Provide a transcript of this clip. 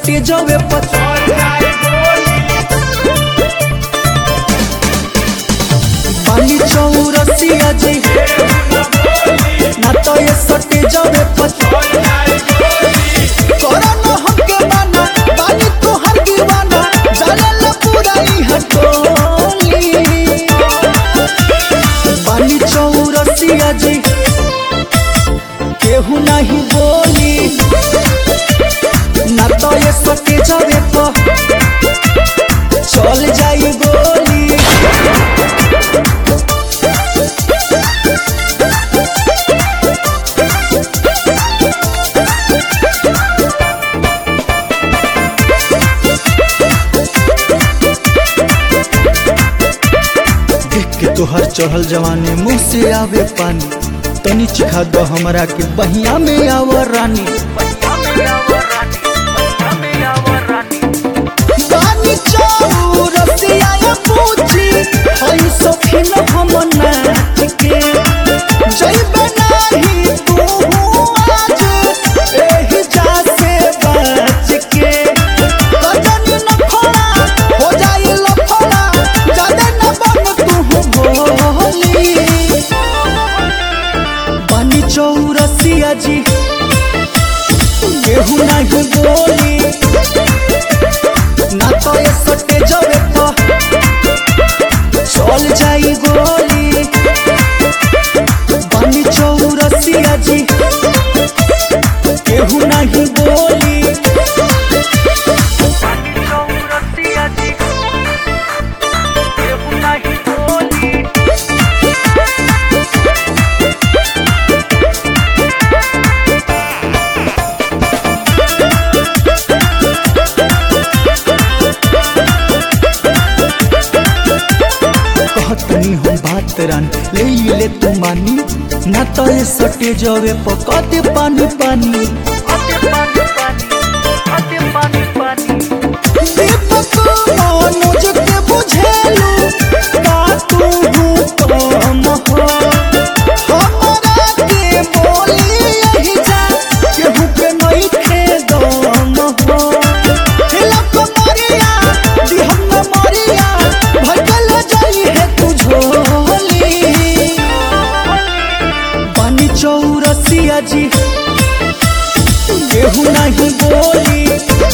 सटे जवे पर पानी चौरसिया जी ना तो ये सटे जवे पर कोरोना हमके माना बानी तोहर दीवाना जानेला पूरा ई हटोली बानी चौरसिया जी केहू नहीं बोली ना तो ये सटे जावे तो चल जाई गोली देख के तोहर चढ़ल जवानी मुंह से आवे पानी तनी चिखा दो हमरा के बहिया में आवर रानी बानी चौरसिया या पूछी हई सखिन हम नाच के जइबे नाही तू आज एही जा से बच के कजनी न खोला हो जाई लफड़ा जादे न बन तू बोली बानी चौरसिया जी केहू नहीं बोली ना तो ये सटे जवे तो चल जाई गोली बानी चौरसिया जी केहू नहीं बोली कहतनी हम बात रान ले ले तू मानी ना तो ये सटे जवे पकते पानी पानी दीपक मनोज के बुझेलू का तू हूँ कम हो हमरा के बोली यही जा केहू के नहीं खे दम हो हिलक मरिया दिहम न मरिया भटल जाई है तू झोली पानी चौरसिया जी केहू नहीं बोली